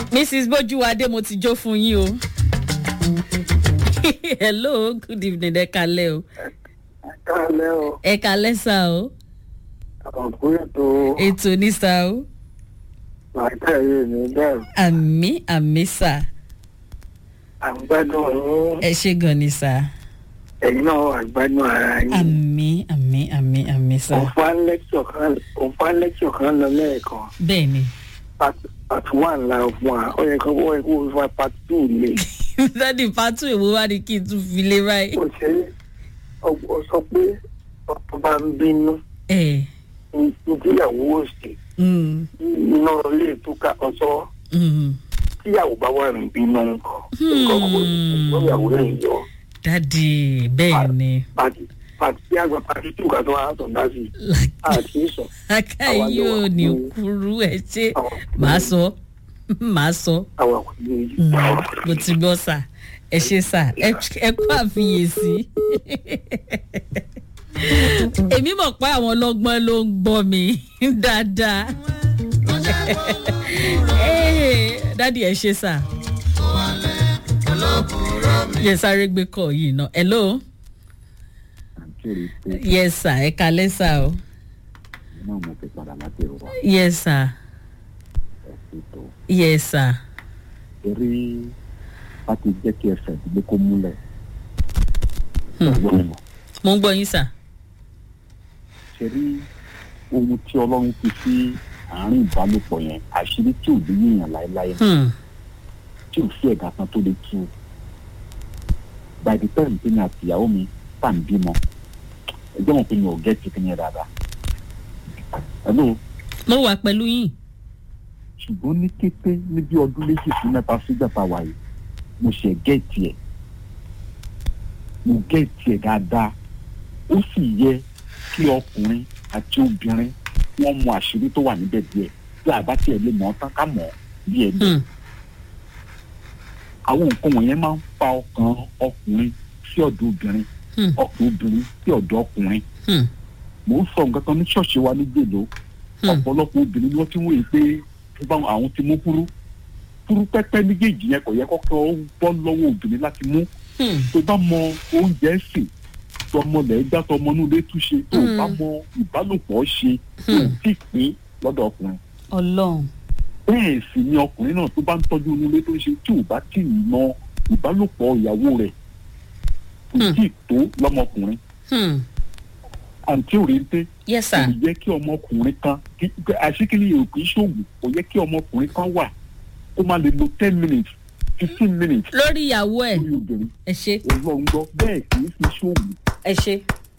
mrs bójúwadé mo ti jó fún yín o hello good evening ẹ kalẹ o kálẹ̀ o ẹ kalẹ sá o ọ̀pọ̀ ètò ètò ní sá o làákàyè ní bẹ́ẹ̀ àmì àmì sá àgbàdo yín ẹ ṣe gan ni sá ẹ̀yin náà àgbàdo ara yín àmì àmì àmì àmì sá òǹfà lẹ́kṣọ̀ kan òǹfà lẹ́kṣọ̀ kan lọ lẹ́ẹ̀kan bẹ́ẹ̀ ni part part one la fún wa ó yẹ kó ó yẹ kó o fa part two lè dádì pátú èwo wá ní kí n tún fi lé báyìí. ó ṣe ọ sọ pé ọ̀pọ̀ bá ń bínú ẹ ní tíyàwó òsì mm, iná ilé ìtúkà ọ̀sọ́ mm. tíyàwó bá wà ní bínú nǹkan nǹkan kò lóyàwó rẹ̀ yọ dádì bẹ́ẹ̀ ni pàtí pàtí tí àgbà pàtí tí òkà tó wà á tọ̀ dá sí àti ìsọ̀ láká yóò ní kúrú ẹ ṣe màá sọ màá sọ àwọn kò ní í Mm, mo ti gbọ́ sà ẹ ṣe sà ẹ ẹ kó àfiyèsí èmi mọ̀ pé àwọn ọlọ́gbọ́n ló ń gbọ́ mi dáadáa Eh, dádì ẹ ṣe sà yẹ sáré gbé kọ yìí náà hello kiri pé yes sà ẹ kalẹ́ sà o náà mo fi padà láti ẹ̀rọ wa yes sà ẹ̀sìn tó yes sà eré bá ti jẹ́ kí ẹsẹ̀ ìdílé kó múlẹ̀. Hmm. ọgbọ́n mi mọ̀ mo ń gbọ́ yín sà ṣe rí ohun tí ọlọ́run fi sí àárín ìbálòpọ̀ yẹn àṣírí tí ò lè yíyan láéláé Hmm, tí ò sí ẹ̀dá kan tó lè tú by the time tí mi àti ìyàwó mi tà ń bímọ ẹgbẹ́ wọn pé mi ò gẹ́tì kí ni ẹ dáadáa. hello mo wà pẹ̀lú yín ṣùgbọ́n ní kété ní bí ọdún méjì sí mẹ́ta sígbà tá a wà yìí mo ṣe gẹ́ẹ̀tì ẹ̀ mo gẹ́ẹ̀tì ẹ̀ dáadáa ó sì yẹ kí ọkùnrin àti obìnrin wọ́n mọ àṣírí tó wà níbẹ̀ díẹ̀ bí àbá tiẹ̀ lè mọ̀ ọ́ tán ká mọ̀ ọ́ bí ẹ̀ Hmm, àwọn nǹkan wọ̀nyẹn máa ń fa ọkàn ọkùnrin sí ọ̀dọ̀ obìnrin hmm, ọkàn obìnrin sí ọ̀dọ̀ ọkùnrin hmm, mò ń sọ nǹkan kan ní ṣọ́ọ̀ṣì wa ní gbèlò hmm. ọ̀pọ̀lọpọ̀ obìnrin ni wọ́n ti ń wòye pé báwọn àwọn ti mú kúrú kúrú pẹ́pẹ́ méjèèjì yẹn kò yẹ kọ́kọ́ ó bọ́ lọ́wọ́ obìnrin láti mú Hmm. tó bá mọ oúnjẹ sè tọmọ lẹ̀ gbá tọmọ inú ilé túnṣe tó Mm. bá mọ ìbálòpọ̀ ṣe tó Hmm. ti pín lọ́dọ̀ ọkùnrin ọlọ́run bẹ́ẹ̀ sì ni ọkùnrin náà tó bá ń tọ́jú inú ilé tó ń ṣe tí ò bá tì í mọ ìbálòpọ̀ ìyàwó rẹ̀ kò Hmm. tí ì tó lọ́mọkùnrin Hmm, àǹtí òrèǹté yes kò sir yẹ kí ọmọkùnrin kan àṣekínní yìí ò kì í ṣoògùn kò yẹ kí ọmọkùnrin kan wà kó má lè lo ten minutes fifteen minutes lórí ìyàwó ẹ lórí obìnrin ẹ ṣe ọlọ́run gbọ́ bẹ́ẹ̀ kì í fi ṣoògùn ẹ ṣe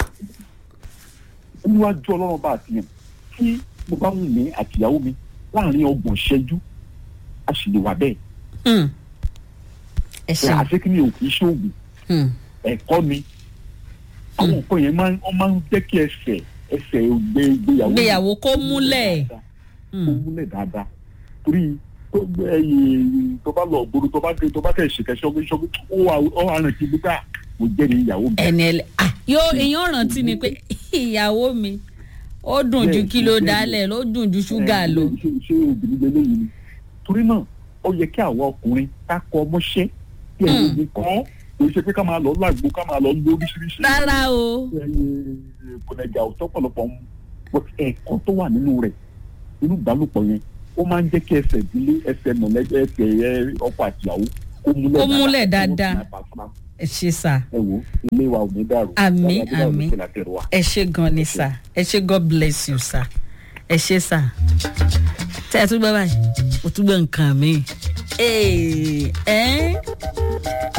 níwájú ọlọ́run bá àtìyàn tí mo bá wù mí àtìyàwó mi láàrin ọgbọ̀n ṣẹ́jú a sì lè wà bẹ́ẹ̀ Hmm. ẹ ṣe àṣekínní yìí ò kì í ṣoògùn Hmm, ẹ̀kọ́ ni àwọn nǹkan yẹn máa ń wọ́n máa ń jẹ́ kí ẹsẹ̀ ẹsẹ̀ gbé ìgbéyàwó Ìgbéyàwó kó múlẹ̀. kó hmm, múlẹ̀ dáadáa torí tó gbé ẹyẹ tó bá lọ gbòòrò tó bá dé tó bá tẹ̀ ṣèkẹ́ ṣọ́gbé ṣọ́gbé ó wà ó wà rìn kí gbígbà mo jẹ́ ní ìyàwó mi. ẹni ẹlẹ ah, yóò èèyàn rántí ni pé ìyàwó mi ó dùn ju Bẹ́ẹ̀, kílò bẹ́ẹ̀. dálẹ̀ ló dùn ju ṣúgà lọ. Ẹ, ṣé ṣé obìnrin lélẹ́ yìí ni torí náà ó yẹ kí àwọn ọkùnrin ká kọ ọmọṣẹ́ kí ẹ̀rọ Hmm. mi kọ́ kò ṣe pé ká máa lọ lágbo ká máa lọ lé oríṣiríṣi. rárá o kọ̀nẹ̀jà ò tọ́pọ̀lọpọ̀ mu but ẹ̀kọ́ tó wà nínú rẹ̀ nínú ìbálòpọ̀ yẹn ó máa ń jẹ́ kí ẹsẹ̀ ìdílé ẹsẹ̀ mọ̀lẹ́bí ẹsẹ̀ ẹ, ọkọ àtìyàwó kó múlẹ̀ Kó múlẹ̀ dáadáa. dáadáa. ẹ ṣe sà ẹ wo ilé wa ò ní dàrú. Àmín, Wàhálà bí àmín. wàá ló ṣe látẹ̀rù wa. ẹ ṣe gan ni sà ẹ ṣe god bless you sà ẹ ṣe sà tẹ ẹ tún gbọ́ báyìí o tún gbọ́ nǹkan mi. ẹ ẹ́